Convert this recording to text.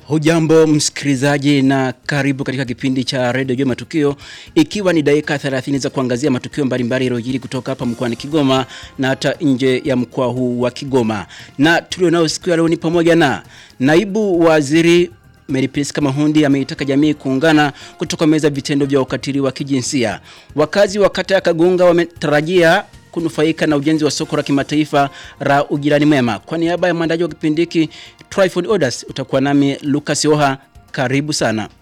Hujambo msikilizaji na karibu katika kipindi cha redio Jua Matukio, ikiwa ni dakika 30 za kuangazia matukio mbalimbali yaliyojiri kutoka hapa mkoani Kigoma na hata nje ya mkoa huu wa Kigoma. Na tulio nao siku ya leo ni pamoja na naibu waziri Mary Priska Mahundi ameitaka jamii kuungana kutokomeza vitendo vya ukatili wa kijinsia. Wakazi wa kata ya Kagunga wametarajia kunufaika na ujenzi wa soko la kimataifa la ujirani mwema. Kwa niaba ya mwandaji wa kipindi hiki Tryford Orders, utakuwa nami Lucas Oha. Karibu sana.